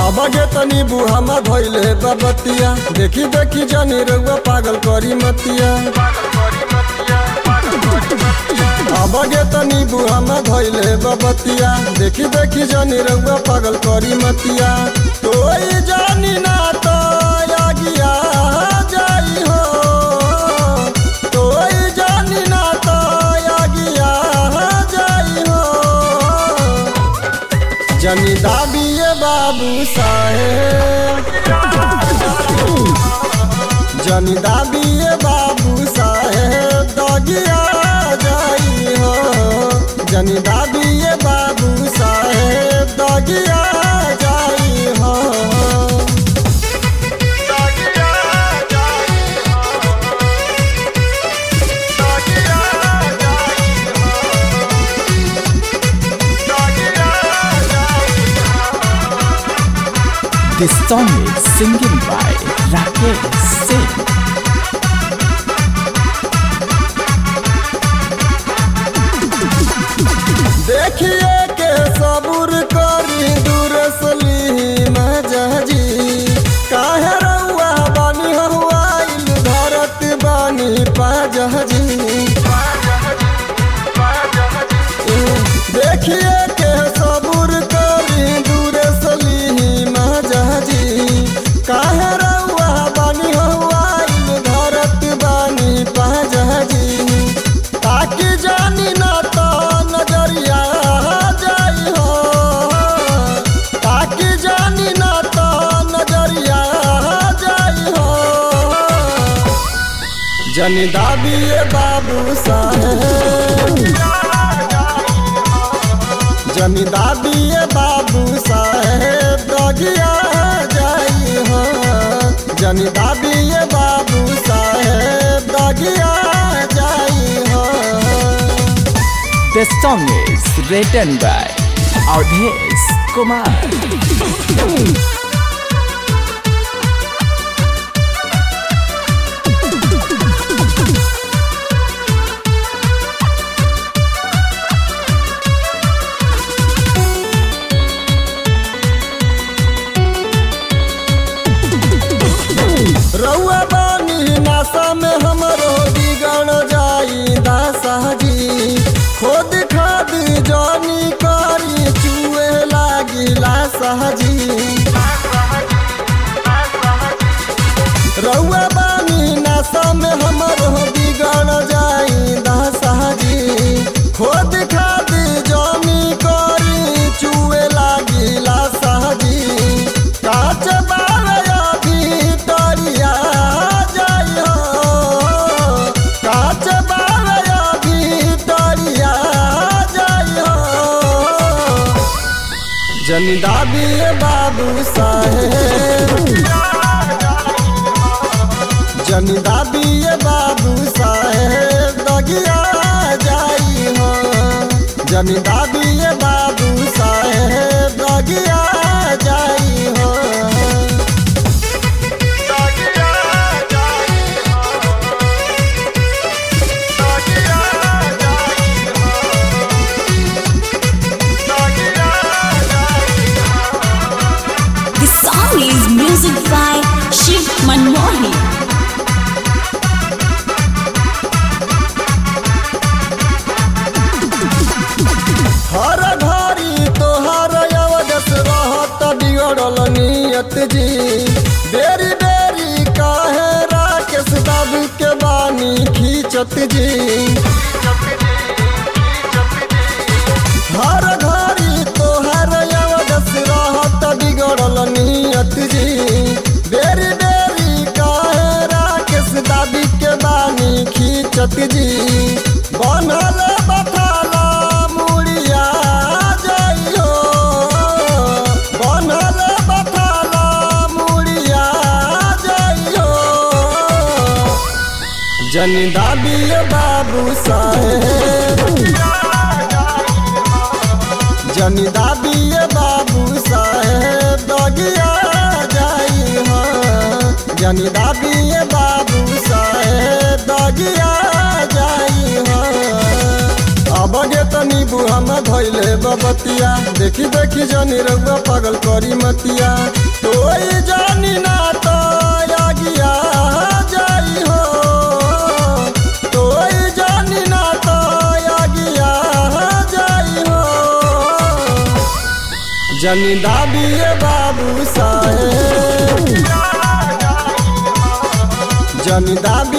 अब गे तनी बुहामा धैले बबतिया देखी देखी जानी रउआ पागल करी मतिया अब गे तनी बुहामा धैले बबतिया देखी देखी जानी रउआ पागल करी मतिया तोई जानी ना तो आगिया जाई हो तोई जानी ना तो आगिया जाई हो जनी दाबिए बाबू साहेब जनी दाबिए बाबू साहेब दगिया जाई हो जनी दाबिए बाबू साहेब दगिया जाई हो This song is singing by Rakesh Singh. देखिए के सबूर करी दूर सली मजजी काहे रउआ बानी हवाइल धरत बानी पाजजी देखिए के सबूर करी दूर सली मजजी काहे रउआ बानी हवाइल धरत बानी पाजजी ताकि जानी ना तो नजरिया जाई हो ताकि जानी ना तो नजरिया जाई हो जनी दाबिए बाबू साहेब जनी दाबिए बाबू साहेब दगिया जाई हो जनी दाबिए बाबू साहेब दगिया जाई हो The song is written by Audhesh Kumar. रउआ बानी नासा में हमरो बिगड़ जाई दासा जी खुद खाद जानी करी चुए लागी लासा जी रउआ बानी नासा में हमरो बिगड़ जाई दासा जी खुद खाद जानी करी चुए लागी लासा जी काच बारया भीतरिया जाई हो काच बारया भीतरिया जाई हो जनी दाबिए बाबू साहेब जनी दाबिए बाबू साहेब दगिया जाई हो जनी दाबिए बाबू साहेब दगिया जाई हो This song is music by Shiv Manmohi. हर घड़ी तोहर अवदस रहत बिगड़ल नियत जी बेरी बेरी काहे राकेश बाबू के बानी खींचत जी हर घड़ी तोहर अवदस रहत बिगड़ल नियत जी बेरी बेरी काहे राकेश दाबी के बानी खींचत जी बनल बथाला मुड़िया जाइयो बनल बथाला मुड़िया जाइयो जनी दाबिए बाबू साहेब जनी दाबिए बाबू साहेब दगिया जाई हो जनी दाबिए बाबू साहेब दगिया जाई हो अब गे तनी बुहा में धैले बबतिया देखी देखी जनी रउआ पागल करी मतिया तोई जानी ना तो आगिया जाई हो तोई जानी ना तो आगिया जाई हो जनी दाबिए बाबू साहेब जनी दाबी